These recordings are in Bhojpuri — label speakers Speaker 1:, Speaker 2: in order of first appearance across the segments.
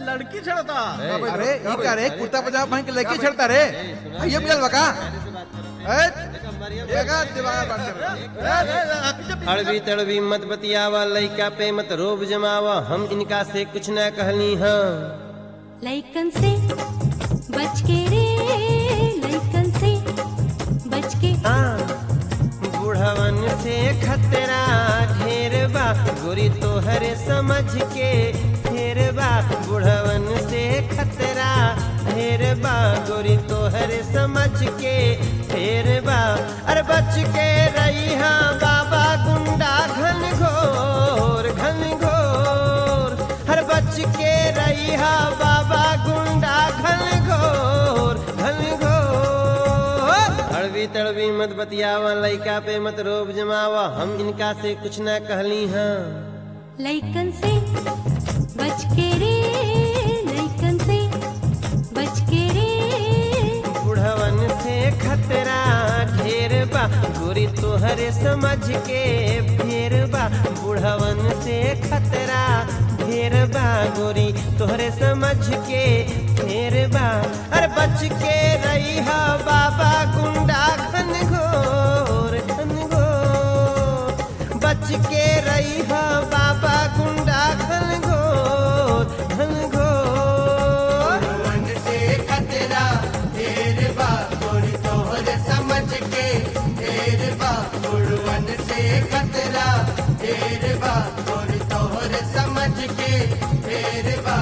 Speaker 1: लड़की छड़ता
Speaker 2: अरे ये क्या रे कुर्ता पजामा पहन के लड़की छड़ता रे ये मिलल बका ए देखा दिमाग बात कर रहा है।
Speaker 3: अड़बी तड़बी मत बतियावा लइका पे मत रोब जमावा हम इनका से कुछ न कहली हाँ
Speaker 4: लइकन से बच के रे लइकन से बच के
Speaker 3: हाँ, बुढ़वन से खतरा ढेर बा गोरी तोहरे समझ के ढेर बा बुढ़वन से खतरा ढेर बा गोरी तोहरे समझ के ढेर बा अरे बच के रही हाँ बाबा गुंडा घन घोर घन घोर हर बच के रही हाँ बाबा गुंडा घन घोर घन घोर अड़बी तड़बी मत बतियावा लइका पे मत रोब जमावा हम इनका से कुछ न कहली हाँ
Speaker 4: लइकन से बच के रे लइकन से बच के रे
Speaker 3: बुढ़वन से खतरा ढेर बा गोरी तोहरे समझ के फेर बा बुढ़वन से खतरा ढेर बा गोरी तोहरे समझ के फेर बा अरे बच के रही हा बाबा गुंडा घन घोर घन घोर बच के रही हा बाबा गुंडा घन घोर घन घोर
Speaker 5: मन से खतरा ढेर बा गोरी तोहर समझ के ढेर बा गुड़वन से खतरा ढेर बा गोरी तोहर समझ के ढेर बा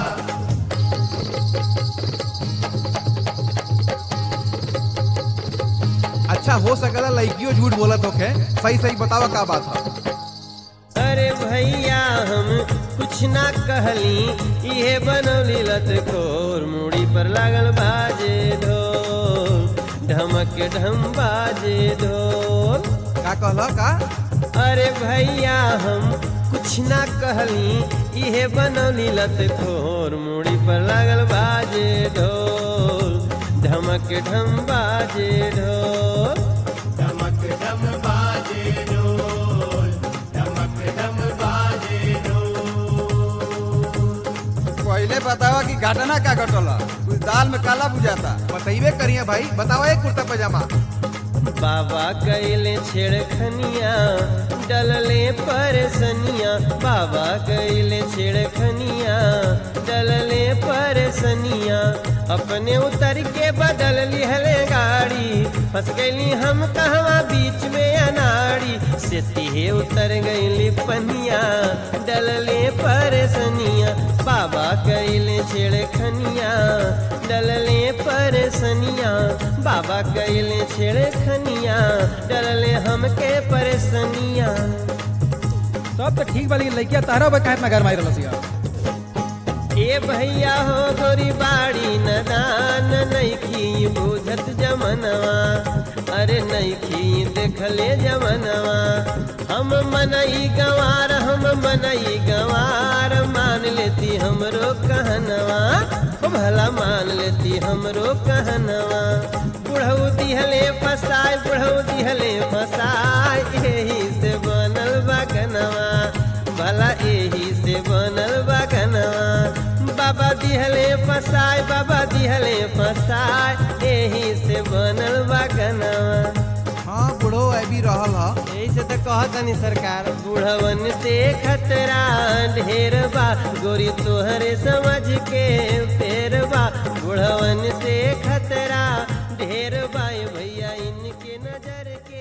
Speaker 2: अच्छा हो सकला लड़कियों झूठ बोलत होखे सही सही बतावा का बात है
Speaker 3: अरे भैया हम कुछ ना कहली इहे बनौली लत खोर मुड़ी पर लागल बाजे ढोल ढमक ढम बाजे ढोल
Speaker 2: का कहला का
Speaker 3: अरे भैया हम कुछ ना कहली इहे बनौली लत खोर मुड़ी पर लागल बाजे ढोल ढमक ढम बाजे ढोल
Speaker 5: धमक धम बाजे ढोल धमक धम बाजे ढोल
Speaker 2: पहले बतावा कि घटना का घटला कुछ दाल में काला बुझाता बताइबे करिए भाई बतावा एक कुर्ता पजामा
Speaker 3: बाबा कैले छेड़खनिया डलले परसनिया बाबा कैले छेड़खनिया डलले परसनिया अपने उतर के बदल लिहले गाड़ी फंस गईली हम कहवा बीच में अनाड़ी से तिहे उतर गईली पनिया डलले परसनिया बाबा कैले छेड़खनिया डलले परसनिया बाबा कैले छेड़खनिया डलले हमके परसनिया
Speaker 6: सब तो ठीक वाली लड़किया तारा बा काहे इतना घर मारी रलसिया
Speaker 3: ए भैया हो गोरी बाड़ी नदान नैखी बुझत जमनवा अरे नैखी देखले जमनवा हम मनई गवार हम मनई गवार मान लेती हमरो कहनवा ओ भला मान लेती हमरो कहनवा बुढ़ऊ दिहले फसाए बुढ़ऊ दिहले फसाए एही से बनल बगनवा भला एही से बनल बगनवा बाबा दिहले फसाए बाबा दिहले फसाए एही से बनल बगनवा
Speaker 2: हाँ बुढ़ो अभी रहल हा
Speaker 3: यही से तो कहतनी सरकार बुढ़वन से खतरा ढेर बा गोरी तोहरे समझ के फेर बा बुढ़वन से खतरा ढेर बा ए भैया इनके नजर के